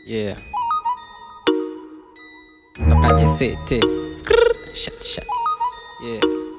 Yeah. Nakaje sete. Skrrr. Shut shut. Yeah.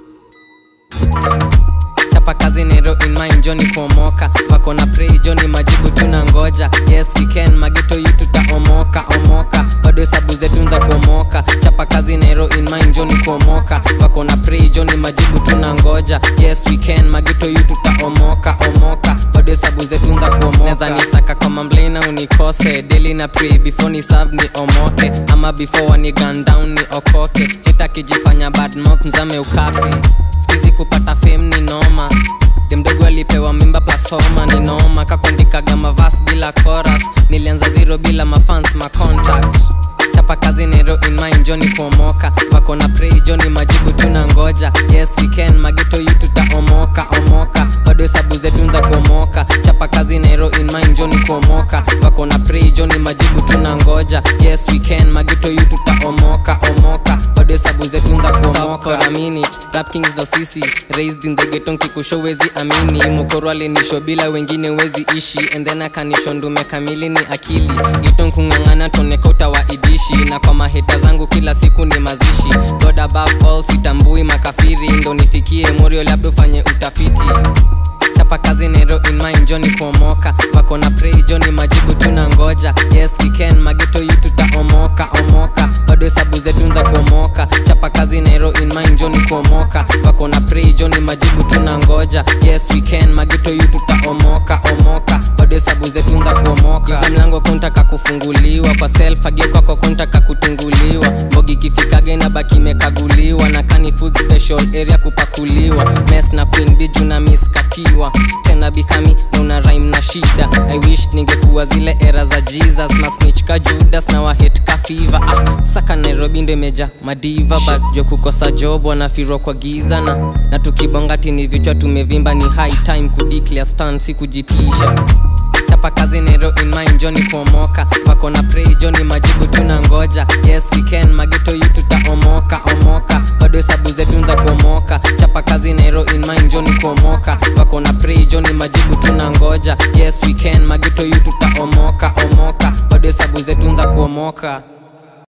Chapa kazi nero in mind Johnny kuomoka wako na pray Johnny majibu tuna ngoja yes we can magito yu tutaomoka omoka bado hesabu zetu za kuomoka chapa kazi nero in mind Johnny kuomoka wako na pray Johnny majibu tuna ngoja yes we can magito yu tutaomoka omoka bado hesabu zetu za kuomoka neza nisaka kwa mamblena unikose daily na pray before ni serve ni omoke ama before wani gun down ni okoke hita kijifanya bad mouth mzame ukapi skuizi kupata fame ni noma demdogo alipewa mimba plasoma ni noma kakuandikaga mavas bila chorus nilianza zero bila mafans macontact chapa kazi nero in mind joni kuomoka wako na pray joni majibu tuna ngoja yes we can magito yu tutaomoka omoka bado hesabu zetu za kuomoka chapa kazi nero in mind joni kuomoka wako na pray joni majibu tuna ngoja yes we can magito yu tutaomoka omoka bado hesabu zetu za kuomoka for a minute rap kings ndo sisi raised in the ghetto nkikusho wezi amini mokoro alinisho bila wengine wezi ishi and then akanisho ndume kamili ni akili ghetto nkung'ang'ana toneka utawaidishi na kwa maheta zangu kila siku ni mazishi god above all sitambui makafiri ndo nifikie morio labda ufanye utafiti chapa kazi nero in mind joni kuomoka wako na pray joni majibu tuna ngoja yes we can magito yu tutaomoka omoka bado hesabu zetu za kuomoka chapa kazi nero in mind joni kuomoka wako na pray joni majibu tuna ngoja yes we can magito yu tutaomoka omoka bado hesabu zetu za kuomoka za mlango kuntaka kufunguliwa kwa self agio kwako kuntaka kutunguliwa mbogi kifikage na baki imekaguliwa na kani food special area kupakuliwa mes na queen biju na miskatiwa tena bikami na una rhyme na shida i wish ningekuwa zile era za jesus masnich ka judas na wahet ka fiva ah, saka nairobi ndo imeja madiva but jo kukosa job wanafirwa kwa giza na, na tukibonga tini vichwa tumevimba ni high time kudeclare stand si kujitisha chapa kazi nero in mind joni kuomoka wako na pray joni majibu tuna ngoja yes we can magito yu tutaomoka omoka bado hesabu zetu za kuomoka chapa kazi nero in mind joni kuomoka wako na pray joni majibu tuna ngoja yes we can magito yu tutaomoka omoka bado hesabu zetu za kuomoka